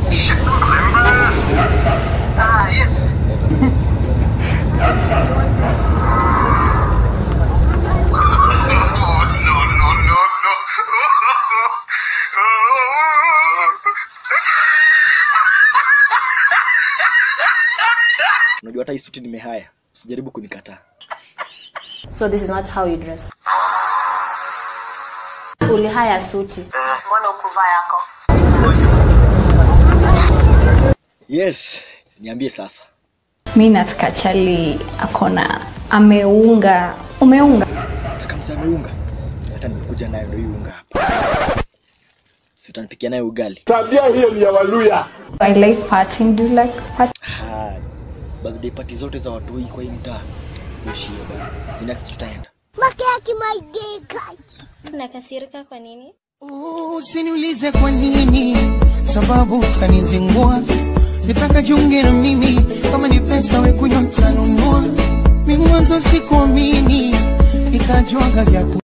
Ah, yes. Unajua hata hii suti nimehaya, usijaribu kunikataa. So this is not how you dress. Ulihaya suti. Mbona ukuvaa yako? Yes, niambie sasa. mi nataka chali akona ameunga umeunga Nataka msa ameunga. Hata nimekuja nayo ndio hii unga hapa. Si utanipikia nayo ugali. i like partying do you like party? Ha, birthday party zote za watu hii kwa hii mtaa. Hiyo shie bana. Si next tutaenda. Nakasirika kwa nini? Usiniulize kwa nini, sababu utanizingua. Nitaka jiunge na mimi, kama ni pesa we kunywa tanunua. Mi mwanzo sikuamini, nikajuaga vya ku